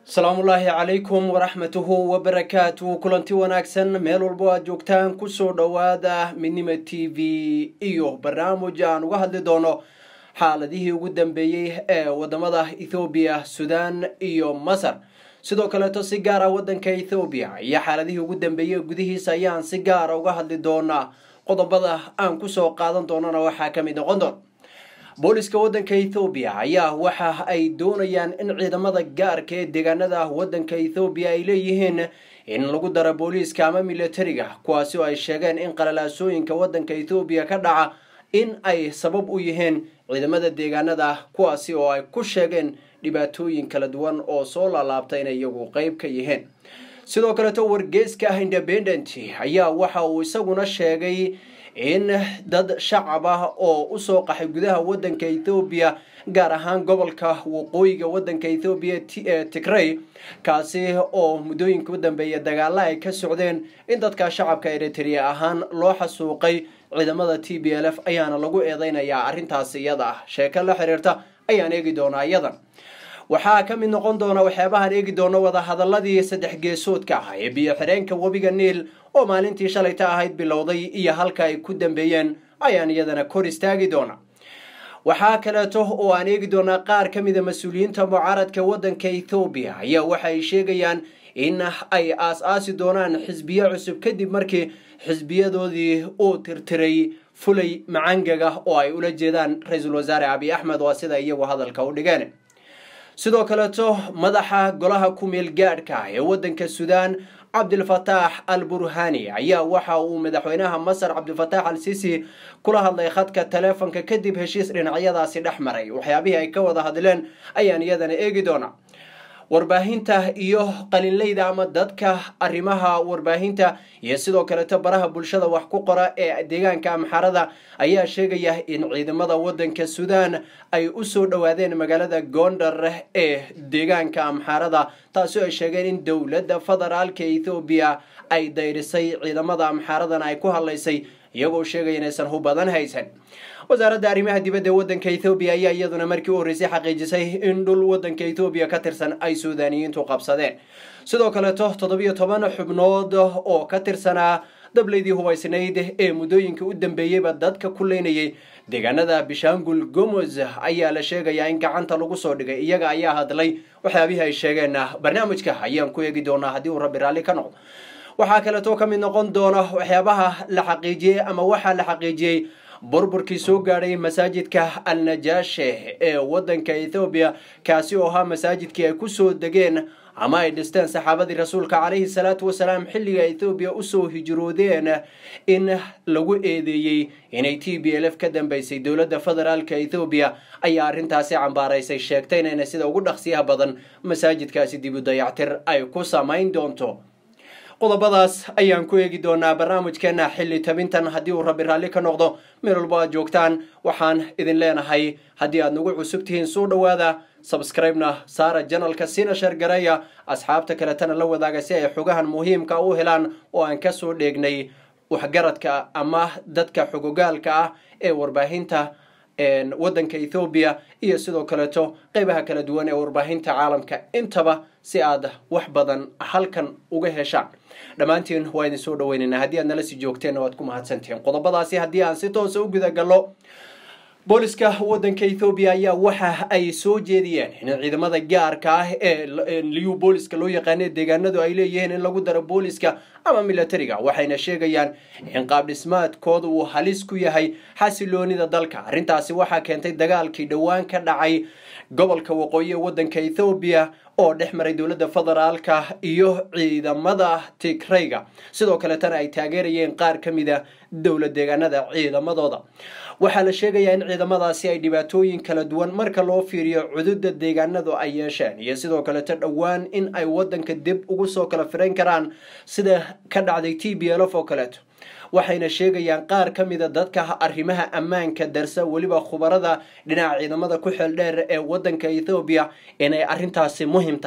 asalaamullaahi calaykum waraxmatuhu wabarakaatuhu kulanti wanaagsan meel walbo aad joogtaan kusoo dhowaada midnima t v iyo barnaamij aan uga hadli doono xaaladihii ugu dambeeyey ee wadamada ethoobiya sudan iyo masar sidoo kaleeto si gaara wadanka ethoobiya iyo xaaladihii ugu dambeeyey gudihiisa ayaan si gaara uga hadli doonaa qodobada aan kusoo qaadan doonana waxaa kamid noqon doon booliska wadanka ethoobiya ayaa waxa ay doonayaan in ciidamada gaarka ee deegaanada wadanka ethoobiya ay leeyihiin in lagu daro booliiska ama militariga kuwaasi oo ay sheegeen in qalalaasooyinka wadanka ethoobiya ka dhaca in ay sabab u yihiin ciidamada deegaanada kuwaasi oo ay ku sheegeen dhibaatooyin kala duwan oo soo laalaabta inay iyagu qeyb ka yihiin sidoo kaleeto wargeeska ah independent ayaa waxa uu isaguna sheegay in dad shacab ah oo usoo qaxay gudaha wadanka ethoobiya gaar ahaan gobolka waqooyiga wadanka ethoobiya ee tigrey kaasi oo muddooyinka u dambeeya dagaala ay ka socdeen in dadka shacabka eritrea ahaan loo xasuuqay ciidamada t b l f ayaana lagu eedeynayaa arrintaas iyada ah sheeko la xiriirta ayaan eegi doonaa iyadan waxaa ka mid noqon doona waxyaabahaan eegi doono wadahadaladii saddex geesoodka ah ee biyo xireenka webiga niil oo maalintii shalayta ahayd bilowday iyo halka ay ku dambeeyeen ayaan iyadana kor istaagi doona waxaa kaleeto oo aan eegi doonaa qaar ka mida mas-uuliyiinta mucaaradka wadanka ethoobiya ayaa waxa ay sheegayaan in ay aas-aasi doonaan xisbiyo cusub kadib markii xisbiyadoodii uu tirtiray fulay macangaga oo ay ula jeedaan ra-iisul wasaare abiy axmed waa sida iyagu hadalka u dhigeen sidoo kaleeto madaxa golaha ku-meel gaadhka ee wadanka sudan cabdilfataax al burhani ayaa waxa uu madaxweynaha masar cabdilfataax al sisi kula hadlay khadka taleefonka kadib heshiis dhinacyadaasi dhex maray waxyaabihii ay ka wada hadleen ayaan iyadana eegi doonaa warbaahinta iyo qalinleyda ama dadka arrimaha warbaahinta iyo sidoo kaleeto baraha bulshada wax ku qora ee deegaanka amxarada ayaa sheegaya in ciidamada wadanka sudan ay usoo dhowaadeen magaalada gondar ee deegaanka amxarada taasi oo ay sheegeen in dowladda federaalka ethoobiya ay dayrisay ciidamada amxaradana ay ku hadlaysay iyagoo sheegaya inaysan hu badan haysan wasaaradda arrimaha dibadda ee wadanka ethoobiya ayaa iyaduna markii u horreysay xaqiijisay in dhul wadanka ethoobiya ka tirsan ay suudaaniyiintu qabsadeen sidoo kaleeto toddobiyo toban xubnood oo ka tirsanaa dableydii hubaysnayd ee muddooyinka u dambeeyeyba dadka ku leynayay deegaanada bishaangul gomoz ayaa la sheegayaa in gacanta lagu soo dhigay iyaga ayaa hadlay waxyaabihii ay sheegeenna barnaamijka ayaan ku eegi doonaa haddii uu rabbi raalli ka noqdo waxaa kaleeto ka mid noqon doona waxyaabaha la xaqiijiyey ama waxaa la xaqiijiyey burburkii soo gaadhay masaajidka al najaashe ee wadanka ethoobiya kaasi oo ahaa masaajidkii ay kusoo degeen ama ay dhisteen saxaabadii rasuulka calayhi salaatu wasalaam xilliga ethoobiya usoo hijroodeen in lagu eedeeyey inay t b l f ka dambeysay dowladda federaalka ethoobiya ayaa arrintaasi cambaaraysay sheegtay inayna sida ugu dhaqsiyaha badan masaajidkaasi dib u dayactir ay ku samayn doonto qodobadaas ayaan ku eegi doonaa barnaamijkeena xilli tabintan haddii uu rabbi raalli ka noqdo meel walbo aad joogtaan waxaan idin leenahay haddii aad nagu cusub tihiin soo dhowaada sabscribe-na saara janalka siina sheergareeya asxaabta kaletana la wadaaga si ay xogahan muhiimka u helaan oo aan kasoo dheegnay waxgaradka ama dadka xogogaalka ah ee warbaahinta wadanka ethoobiya iyo sidoo kaleeto qeybaha kala duwan ee warbaahinta caalamka intaba si aad wax badan halkan uga heshaan dhammaantiin waa idin soo dhaweynaynaa haddii aad nala sii joogteenna waad ku mahadsantihiin qodobadaasi haddii aan si toosa u gudagallo booliska wadanka ethoobiya ayaa waxa ay soo jeediyeen in ciidamada gaarka ah ee liyu booliska loo yaqaana deegaanadu ay leeyihiin in lagu daro booliska ama militariga waxayna sheegayaan in qaab dhismaadkooda uu halis ku yahay xasiloonida dalka arrintaasi waxaa keentay dagaalkii dhowaan ka dhacay gobolka waqooyi ee wadanka ethoobiya oo dhex maray dowladda federaalka iyo ciidamada tigreyga sidoo kaletana ay taageerayeen qaar ka mida dowlad deegaanada ciidamadooda waxaa la sheegayaa in ciidamadaasi ay dhibaatooyin kala duwan marka loo fiiriyo cududa deegaanadu ay yeesheen iyo sidoo kaleto dhowaan in ay wadanka dib ugu soo kala firayn karaan sida ka dhacday t b l f oo kaleeto waxayna sheegayaan qaar ka mida dadka arrimaha ammaanka darsa weliba khubarada dhinaca ciidamada ku xeel dheer ee wadanka ethoobiya inay arrintaasi muhim tahay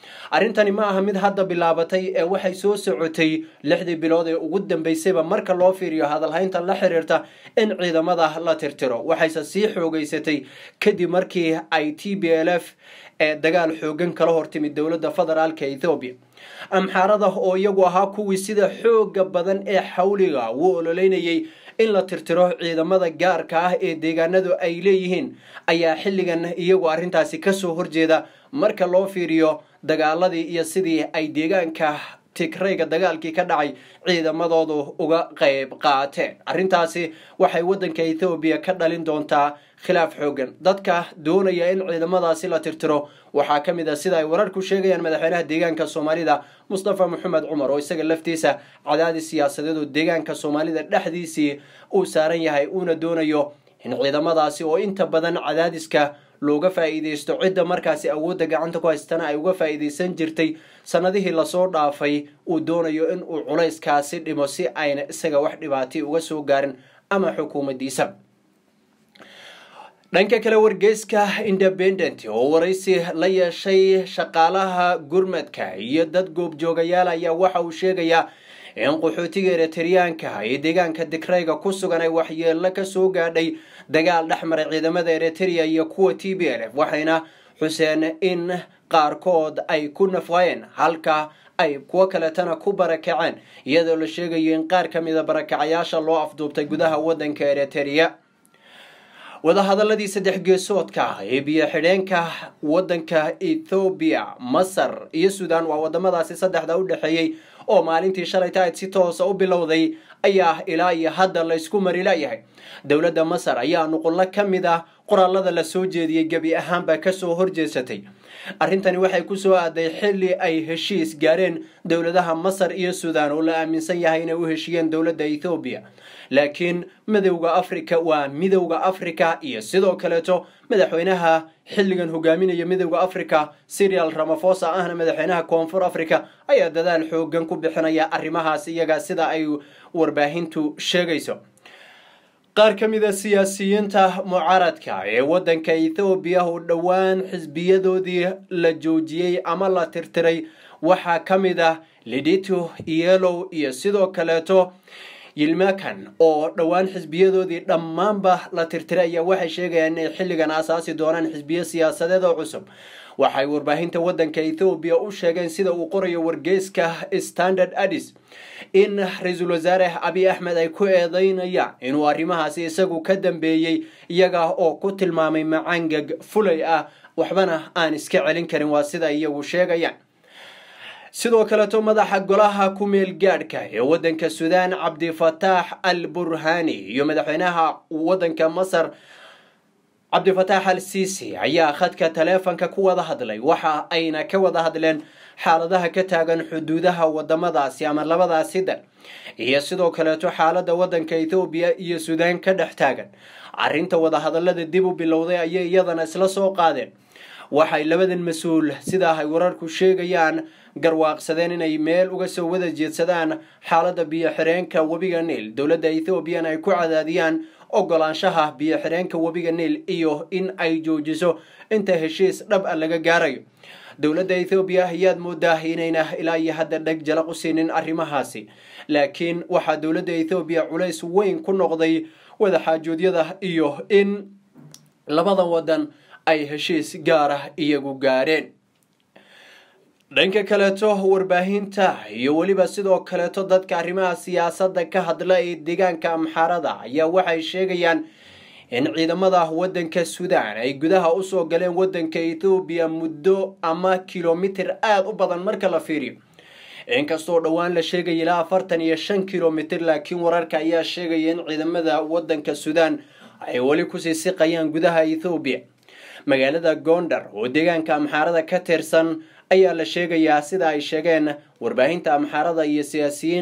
arrintani ma aha mid hadda bilaabatay ee waxay soo socotay lixdii bilood ee ugu dambeysayba marka loo fiiriyo hadalhaynta la xiriirta in ciidamada la tirtiro waxayse sii xoogeysatay kadib markii ay t b l f ee dagaal xoogan kala hortimid dowladda federaalka ethoobiya amxaarada oo iyagu ahaa kuwii sida xooga badan ee xawliga uu ololeynayay in la tirtiro ciidamada gaarka ah ee deegaanadu ay leeyihiin ayaa xilligan iyagu arrintaasi kasoo horjeeda marka loo fiiriyo dagaaladii iyo sidii ay deegaanka tigrayga dagaalkii ka dhacay ciidamadoodu uga qayb qaateen arrintaasi waxay waddanka ethoobiya ka dhalin doontaa khilaaf xoogan dadka doonaya in ciidamadaasi la tirtiro waxaa ka mid a sida ay wararku sheegayaan madaxweynaha deegaanka soomaalida mustafa maxamed cumar oo isaga laftiisa cadaadis siyaasadeed oo deegaanka soomaalida dhexdiisii uu saaran yahay uuna doonayo in ciidamadaasi oo inta badan cadaadiska looga faa'iideysto cidda markaasi awoodda gacanta ku haystana ay uga faa'iideysan jirtay sanadihii lasoo dhaafay uu doonayo in uu culayskaasi dhimo si ayna isaga wax dhibaatay uga soo gaarin ama xukuumaddiisa dhanka kale wargeyska independent oo waraysi la yeeshay shaqaalaha gurmadka iyo dad goobjoogayaal ayaa waxa uu sheegayaa in qaxootiga eritreyaanka ee deegaanka digrayga ku sugan ay waxyeello ka soo gaadhay dagaal dhex maray ciidamada eritrea iyo kuwa t b l f waxayna xuseen in qaarkood ay ku nafqayeen halka ay kuwo kaletana ku barakaceen iyadoo la sheegayo in qaar ka mida barakacayaasha loo afduubtay gudaha waddanka eritrea wadahadaladii saddex geesoodka ee biyo xidheenka waddanka ethoobiya masar iyo suudan waa wadamadaasi saddexda u dhexeeyey oo maalintii shalay tahayd si toosa u bilowday ayaa ilaa iyo hadda laysku mari layahay dowladda masar ayaa nuqullo ka mid ah qoraalada la soo jeediyey gebi ahaanba kasoo horjeesatay arrintani waxay kusoo aaday xilli ay heshiis gaareen dowladaha masar iyo suudan oo la aaminsan yahay inay u heshiiyeen dowladda ethoobiya laakiin midowda africa waa midowda africa iyo sidoo kaleeto madaxweynaha xilligan hogaaminaya midowda africa serial ramafosa ahna madaxweynaha koonfur africa ayaa dadaal xoogan ku bixinaya arrimahaas iyaga sida ay warbaahintu sheegayso qaar ka mida siyaasiyiinta mucaaradka ee waddanka ethoobiya oo dhowaan xisbiyadoodii la joojiyey ama la tirtiray waxaa ka mid ah lidito yelow iyo sidoo kaleeto yilmakan oo dhowaan xisbiyadoodii dhammaanba la tirtiray ayaa waxay sheegayaan inay xilligan asaasi doonaan xisbiyo siyaasadeed oo cusub waxay warbaahinta waddanka ethoobiya u sheegeen sida uu qorayo wargeyska standard addis in ra-iisul wasaare abiy axmed ay ku eedeynayaan inuu arrimahaasi isagu ka dambeeyey iyaga oo ku tilmaamay macangag fulay ah waxbana aan iska celin karin waa sida iyagu sheegayaan sidoo kaleeto madaxa golaha ku-meel gaadhka ee waddanka suudaan cabdifataax al burhani iyo madaxweynaha waddanka masar cabdifataax al sisi ayaa khadka taleefonka ku wada hadlay waxa ayna ka wada hadleen xaaladaha ka taagan xuduudaha wadamadaasi ama labadaasi dal iyo sidoo kaleeto xaalada waddanka ethoobiya iyo suudaan ka dhex taagan arrinta wadahadalada dib u bilowday ayay iyadana isla soo qaadeen waxay labadan mas-uul sidaa ay wararku sheegayaan garwaaqsadeen inay meel uga soo wada jeedsadaan xaalada biyo xireenka webiga niil dowladda ethoobiyan ay ku cadaadiyaan ogolaanshaha biyo xireenka webiga niil iyo in ay joojiso inta heshiis dhab a laga gaarayo dowladda ethoobiya ayaad moodaa inayna ilaa iyo hadda dheg jalaq u siinin arrimahaasi laakiin waxaa dowladda ethoobiya culays weyn ku noqday wadaxaajoodyada iyo in labadan wadan ay heshiis gaarah iyagu gaareen dhanka kaleeto warbaahinta iyo weliba sidoo kaleeto dadka arrimaha siyaasadda ka hadla ee deegaanka amxaarada ayaa waxay sheegayaan in ciidamada waddanka suudaan ay gudaha usoo galeen waddanka ethoobiya muddo ama kilomitir aada u badan marka la fiiriyo inkastoo dhowaan la sheegaya ilaa afartan iyo shan kilomitir laakiin wararka ayaa sheegaya in ciidamada waddanka suudaan ay weli kusii siqayaan gudaha ethoobiya magaalada gondar oo deegaanka amxaarada ka tirsan ayaa la sheegayaa sida ay sheegeen warbaahinta amxaarada iyo siyaasiyiin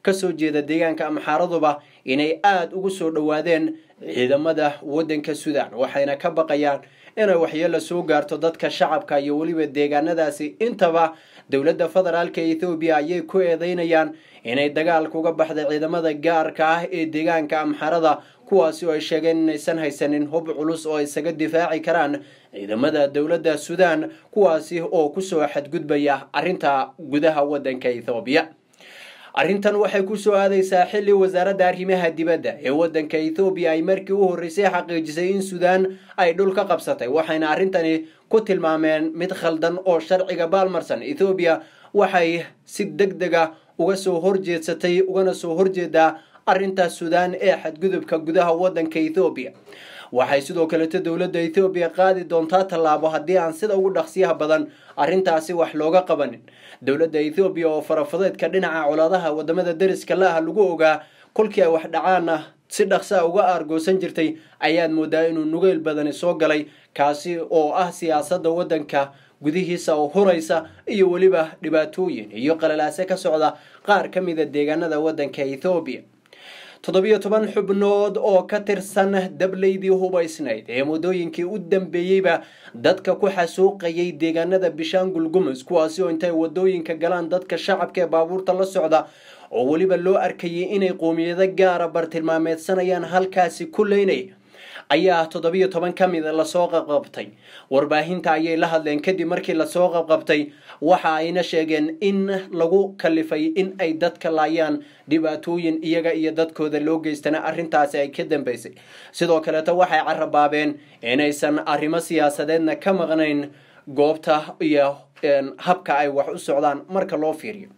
kasoo jeeda deegaanka amxaaraduba inay aada ugu soo dhowaadeen ciidamada waddanka suudaan waxayna ka baqayaan inay waxyeelo soo gaarto dadka shacabka iyo weliba deegaanadaasi intaba dowladda federaalka ethoobiya ayay ku eedeynayaan inay dagaalka uga baxda ciidamada gaarka ah ee deegaanka amxarada kuwaasi oo ay sheegeen inaysan haysanin hub culus oo isaga difaaci karaan ciidamada dowladda suudaan kuwaasi oo kusoo xadgudbaya arrinta gudaha waddanka ethoobiya arrintan waxay kusoo aadaysaa xilli wasaaradda arrimaha dibadda ee waddanka ethoobiya ay markii u horreysay xaqiijisay in suudaan ay dhul ka qabsatay waxayna arrintani ku tilmaameen mid khaldan oo sharciga baalmarsan ethoobiya waxay si deg dega uga soo horjeedsatay ugana soo horjeedaa arrinta suudaan ee xadgudubka gudaha waddanka ethoobiya waxay sidoo kaleeto dowladda ethoobiya qaadi doontaa tallaabo haddii aan sida ugu dhaqsiyaha badan arrintaasi wax looga qabanin dowladda ethoobiya oo farafadeedka dhinaca colaadaha wadamada deriska la-ah lagu ogaa kolkii ay wax dhacaana si dhaqsaa uga aargoosan jirtay ayaad moodaa inuu nugeyl badani soo galay kaasi oo ah siyaasadda waddanka gudihiisa oo huraysa iyo weliba dhibaatooyin iyo qalalaase ka socda qaar ka mida deegaanada waddanka ethoobiya toddobiyo toban xubnood oo ka tirsan dableydii hubaysnayd ee muddooyinkii u dambeeyeyba dadka ku xasuuqayay deegaanada bishaangul gumus kuwaasi oo intay wadooyinka galaan dadka shacabka ee baabuurta la socda oo weliba loo arkayay inay qoomiyado gaara bartilmaameedsanayaan halkaasi ku leynay ayaa toddobiyo toban ka mida lasoo qabqabtay warbaahinta ayay la hadleen kadib markii lasoo qabqabtay waxa ayna sheegeen in lagu kalifay in ay dadka laayaan dhibaatooyin iyaga iyo dadkooda loo geystana arrintaasi ay ka dambeysay sidoo kaleeto waxay carabaabeen inaysan arrimo siyaasadeedna ka maqnayn goobta iyo habka ay wax u socdaan marka loo fiiriyo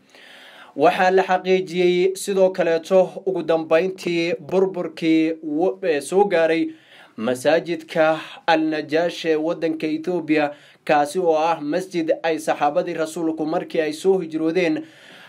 waxaa la xaqiijiyey sidoo kaleeto ugu dambeyntii burburkii soo gaaray masaajidka al najaash ee waddanka ethoobiya kaasi oo ah masjid ay saxaabadii rasuulku markii ay soo hijroodeen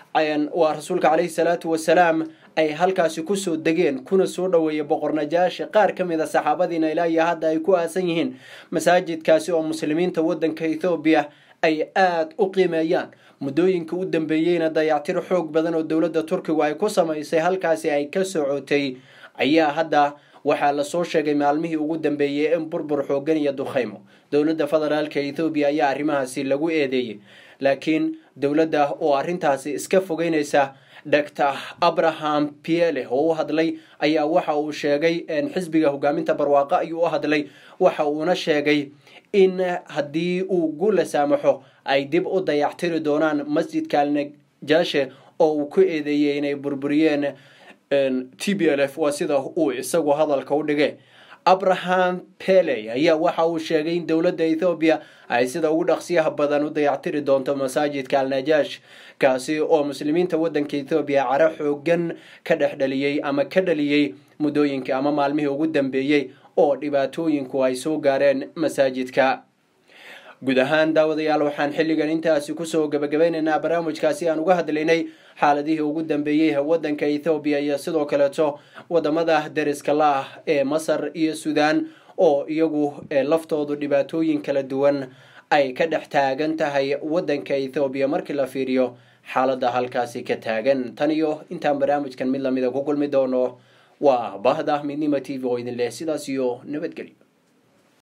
waa rasuulka caleyhi salaatu wasalaam ay halkaasi kusoo degeen kuna soo dhoweeyay boqor najaashi qaar ka mid a saxaabadiina ilaa iyo hadda ay ku aasan yihiin masaajidkaasi oo muslimiinta waddanka ethoobiya ay aada u qiimeeyaan muddooyinka u dambeeyeyna dayactir xoog badan oo dowladda turkigu ay ku samaysay halkaasi ay ka socotay ayaa hadda waxaa lasoo sheegay maalmihii ugu dambeeyey in burbur xoogan iyo dukhaymo dowladda federaalka ethoobiya ayaa arrimahaasi lagu eedeeyey laakiin dowladda oo arrintaasi iska fogeynaysa doctor abraham piele oo u hadlay ayaa waxa uu sheegay xisbiga hogaaminta barwaaqo ayuu u hadlay waxa uuna sheegay in haddii uu guula saamaxo ay dib u dayactiri doonaan masjidka alnajaashe oo uu ku eedeeyey inay burburiyeen t b l f waa sida uu isagu hadalka u dhigay abraham pele ayaa waxa uu sheegay in dowladda ethoobiya ay sida ugu dhaqsiyaha badan u dayactiri doonto masaajidka alnajaash kaasi oo muslimiinta waddanka ethoobiya caro xoogan ka dhex dhaliyey ama ka dhaliyey muddooyinkii ama maalmihii ugu dambeeyey oo dhibaatooyinku ay soo gaareen masaajidka guud ahaan daawadayaal waxaan xilligan intaasi kusoo gabagabeynaynaa barnaamijkaasi aan uga hadlaynay xaaladihii ugu dambeeyey waddanka ethoobiya iyo sidoo kaleeto wadamada deriska la ah ee masar iyo suudaan oo iyagu laftoodu dhibaatooyin kala duwan ay ka dhex taagan tahay waddanka ethoobiya markii la fiiriyo xaaladda halkaasi ka taagan tan iyo intaan barnaamijkan mid lamida ku kulmi doono waa bahda midnima t v oo idin leh sidaas iyo nabadgelyo